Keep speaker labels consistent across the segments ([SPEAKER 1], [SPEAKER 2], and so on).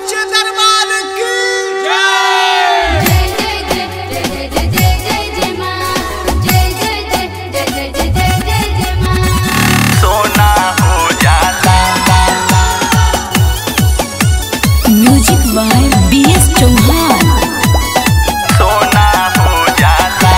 [SPEAKER 1] सच्चे दरबार की
[SPEAKER 2] जय जय जय जय जय जय जय जय मां जय जय जय जय जय जय जय जय जय मां
[SPEAKER 3] सोना हो जाला
[SPEAKER 4] music by B S Chauhan
[SPEAKER 3] सोना हो जाला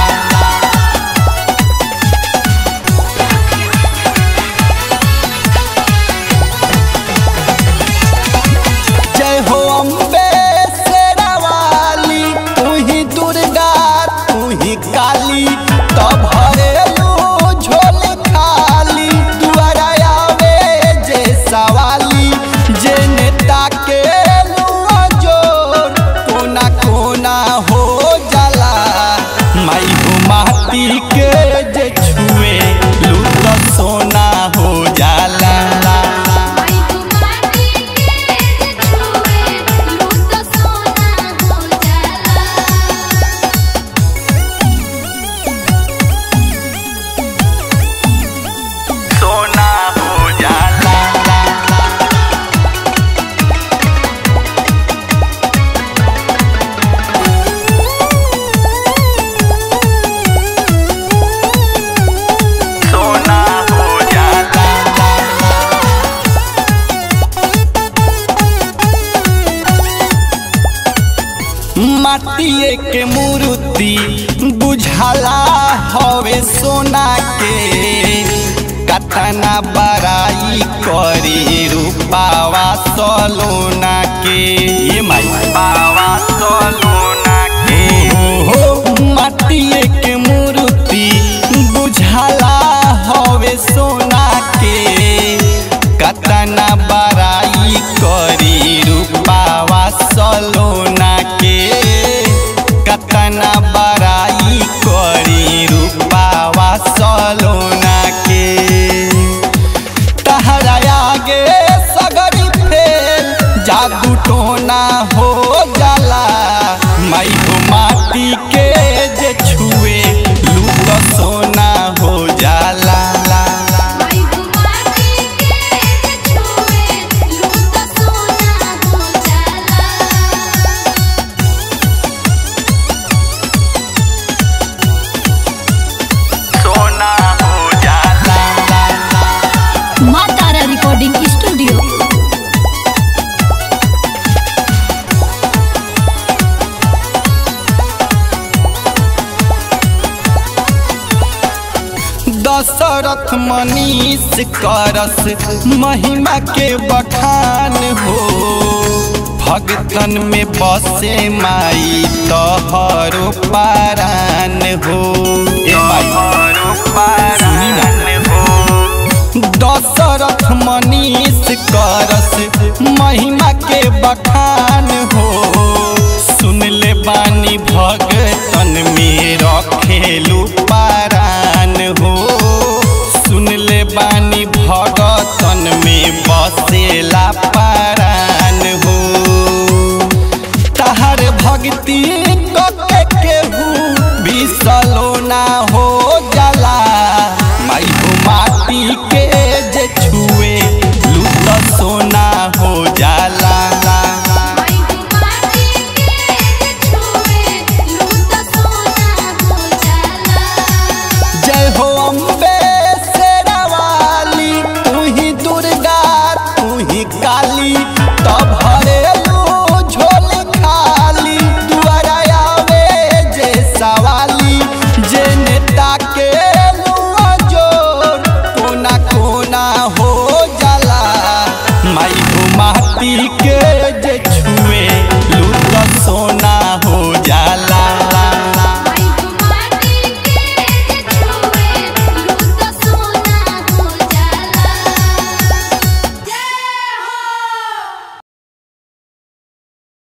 [SPEAKER 1] जय हो अम्बे शेरावाली तू ही दुर्गा तू ही काली तब हरेलू झोल खाली दुआरा आवे जे सवाली जे नेता के लुआ जोर कोना कोना हो जाला माई हो माटी के जे छुए लूट सोना हो जाला
[SPEAKER 2] माई तू माटी के छुए लूट सोना हो जाला
[SPEAKER 3] सोना हो जाला सोना हो जाला
[SPEAKER 1] माटिए के मूर्ति बुझाला हवे सोना के कतना बड़ाई करी रूपावा सलोना के ये माई
[SPEAKER 3] बाबा सोना के
[SPEAKER 1] हो माटिए के मूर्ति बुझाला हवे सोना के कतना बड़ाई करी रूपावा सलोना के कतना बड़ाई करी रूपावा सलोना के तहरा आगे सगरी फेल जादू टोना हो जाला माई हो माटी के जे छुए लूट सोना हो जाला
[SPEAKER 2] माई तू माटी के छुए लूट सोना हो जाला
[SPEAKER 3] सोना हो जाला
[SPEAKER 4] माँ तारा रिकॉर्डिंग स्टूडियो
[SPEAKER 1] दशरथ मनीष करस महिमा के बखान हो भगतन में बसे माई तोहरो पारान हो ए माई
[SPEAKER 3] तोहरो पारान हो
[SPEAKER 1] दशरथ मनीष करस महिमा के बखान हो सुन ले बानी भगतन में रखेलू पारान हो सुन ले बानी भगतन में बसेला पारान हो तहर भक्ति कके केहू बिसलोना हो जाला माई हो माटी के जे छुए लूट सोना हो जाला
[SPEAKER 2] माई तू माटी के छुए लूट सोना हो जाला
[SPEAKER 1] जय हो अम्बे शेरावाली तू ही दुर्गा तू ही काली तब हरे